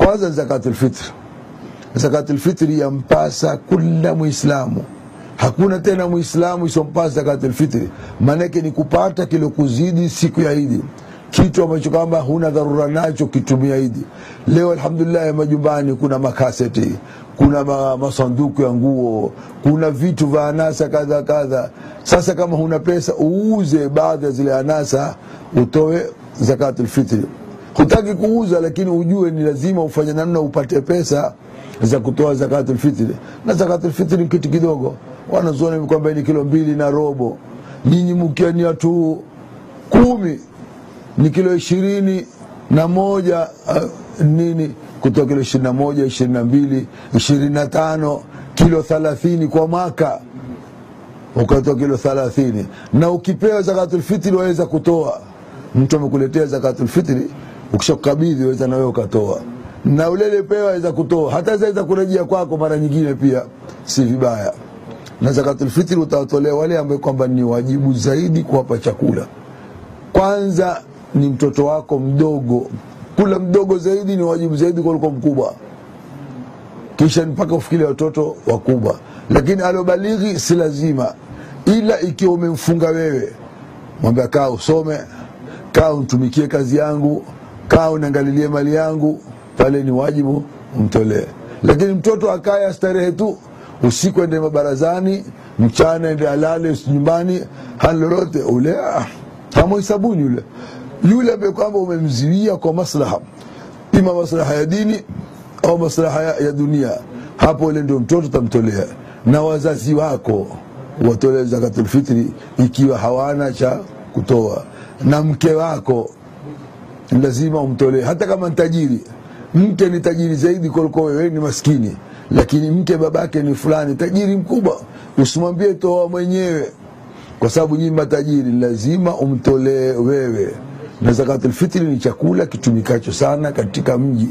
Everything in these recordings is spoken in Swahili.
kwanza zakatul fitr zakatul fitri yampasa kila muislamu hakuna tena muislamu isompasa zakatul fitri maanake ni kupata kilo kuzidi siku ya idi kitu ambacho kwamba huna dharura nacho kitumia idi leo alhamdulillah majumbani kuna makaseti kuna ma, masanduku ya nguo kuna vitu vya anasa kadha kadha sasa kama huna pesa uuze baadhi ya zile anasa utoe zakatul fitri hutaki kuuza lakini ujue ni lazima ufanye namna upate pesa za kutoa zakatul fitri na zakatul fitri ni kitu kidogo wanazuoni kwamba ni kilo mbili na robo nyinyi mkia ni watu kumi ni kilo ishirini na moja uh, nini kutoa kilo ishirini na moja ishirini na mbili ishirini na tano kilo thalathini kwa mwaka ukatoa kilo thalathini na ukipewa zakatul fitri waweza kutoa mtu amekuletea zakatul fitri ukishakukabidhi waweza na wewe ukatoa na ulele pewa waweza kutoa hata zaweza kurejea kwako mara nyingine pia si vibaya na zakatul fitri utawatolea wale ambao kwamba ni wajibu zaidi kuwapa chakula kwanza ni mtoto wako mdogo kula mdogo zaidi ni wajibu zaidi kuliko mkubwa kisha mpaka ufikirie watoto wakubwa lakini aliobalighi si lazima ila ikiwa umemfunga wewe mwambia kaa usome kaa untumikie kazi yangu kaa unaangalilie mali yangu pale ni wajibu umtolee lakini mtoto akaya starehe tu usiku ende mabarazani mchana ende alale nyumbani hali lolote ule ah, hamuhisabuni yule yule ambaye kwamba umemziwia kwa maslaha ima maslaha ya dini au maslaha ya, ya dunia hapo ule ndio mtoto tamtolea na wazazi wako watolee zakatul fitri ikiwa hawana cha kutoa na mke wako lazima umtolee hata kama ni tajiri mke ni tajiri zaidi kuliko wewe ni maskini lakini mke babake ni fulani tajiri mkubwa usimwambie toa mwenyewe kwa sababu nyinyi matajiri lazima umtolee wewe na zakatul fitri ni chakula kitumikacho sana katika mji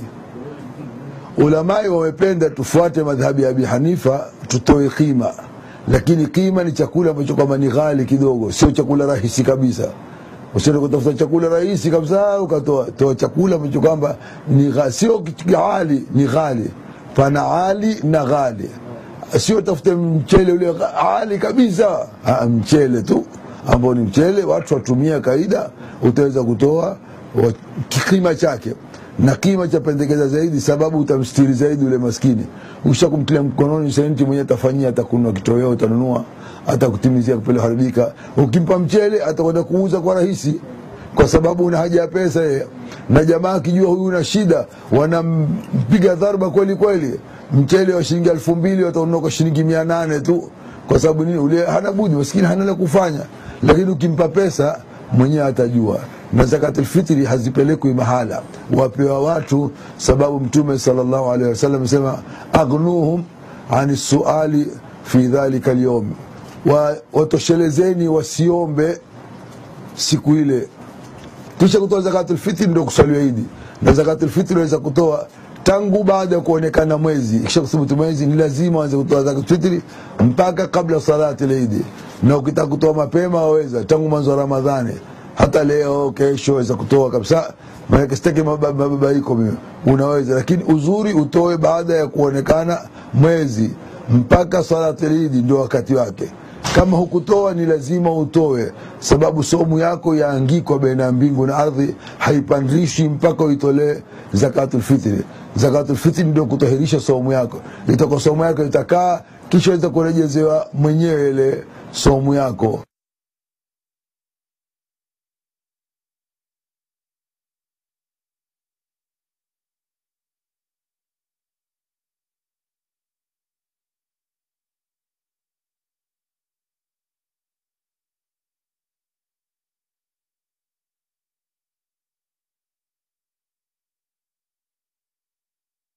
ulamai wamependa tufuate madhhabi ya abi hanifa tutoe qima lakini qima ni chakula ambacho kwamba ni ghali kidogo sio chakula rahisi kabisa usiende kutafuta chakula rahisi kabisa ukatoa toa chakula ambacho kwamba ni gha- sio ghali ni ghali pana ali na ghali sio tafute mchele ule ghali kabisa ah, mchele tu ambao ni mchele watu watumia kaida utaweza kutoa wa- kima chake na kima cha pendekeza zaidi sababu utamstiri zaidi ule maskini ukisha kumtilia mkononi senti mwenyewe atafanyia atakunua kitoweo utanunua atakutimizia kupele haribika ukimpa mchele atakwenda kuuza kwa rahisi kwa sababu una haja ya pesa yeye na jamaa akijua huyu una shida wanampiga dharba kweli kweli mchele wa shilingi elfu mbili wataunua kwa shilingi mia nane tu kwa sababu nini ule hana budi maskini hana la kufanya lakini ukimpa pesa mwenyewe atajua na zakatul fitri hazipelekwi mahala wapewa watu sababu mtume sallallahu alaihi wasallam asema aghnuhum ani suali fi dhalika alyawm wa, watoshelezeni wasiombe siku ile kisha kutoa zakatul fitri ndio kuswaliwa idi na zakatul fitri waweza kutoa tangu baada ya kuonekana mwezi kisha kuthubutu mwezi ni lazima waanze kutoa zakatul fitri mpaka kabla salati lidi na ukitaka kutoa mapema waweza tangu mwanzo wa ramadhani hata leo kesho waweza kutoa kabisa maanake sitaki maba- mababaiko mimi unaweza lakini uzuri utoe baada ya kuonekana mwezi mpaka salati lidi ndio wakati wake kama hukutoa ni lazima utoe sababu somu yako yaangikwa baina ya mbingu na ardhi haipandishi mpaka uitolee zakatul fitri zakatul fitri ndio kutahirisha somu yako itakuwa somu yako itakaa kisha weza kurejezewa mwenyewe ile somu yako